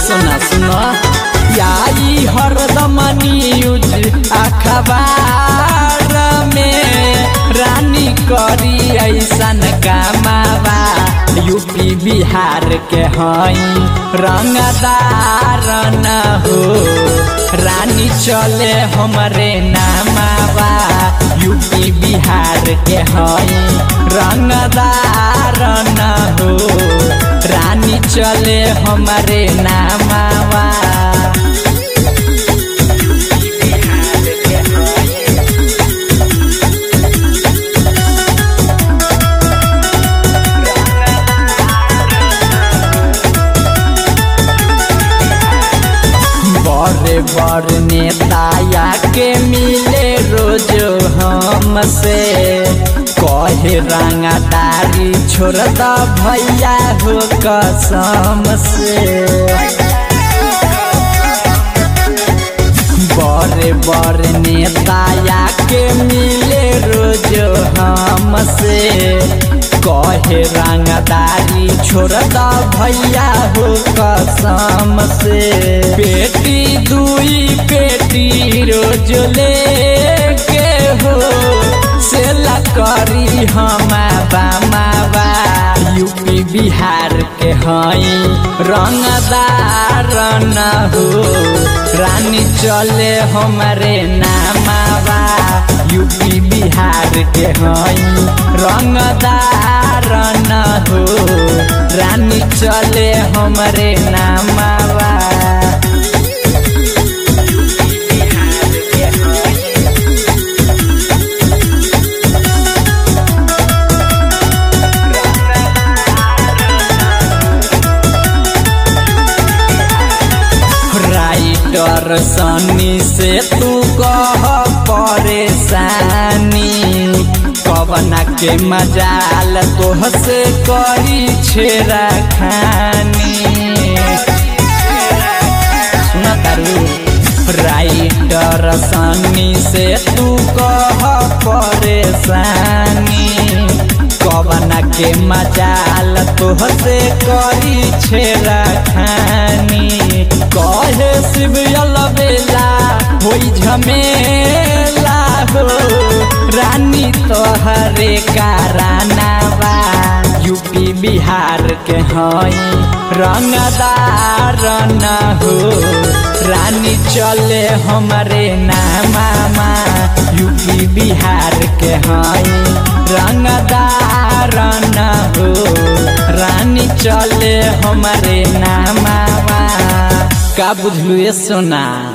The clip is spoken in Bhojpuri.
सुना सुना याई हरदम न्यूज अखबार में रानी करी ऐसन कामावा यूपी बिहार के हई रंगदार न हो रानी चले हमरे नामावा यूपी बिहार के हई रंगदार न हो रानी चले हमरे नामावा बड़े बड़ नेता के मिले रोज हमसे कहे रंगदारी छोड़ द भैया हो कसम से बड़े बड़ नेता के मिले रोज हमसे कहे रंगदारी छोड़ द भैया हो कसम से बेटी दुई बेटी रोज ले के हो से करी हम बामावा यूपी बिहार के हई रंगदार न हो रानी चले हमारे नामावा यूपी बिहार के हई रंगदार न हो रानी चले हमरे नामावा राइटर सनी से तू कह परेशानी कवना के मजाल तोह से करी छेरा खानी सुना तारू राइटर सनी से तू कह परेशानी कवना के मजाल तोह से करी छेरा खानी कहे शिव बेला होई झमेला हो रानी तोहरे कारनावा यूपी बिहार के हई रंगदार न हो रानी चले हमरे नामा यूपी बिहार के हई रंगदार न हो रानी चले हमरे नामा का बुझलू ये सोना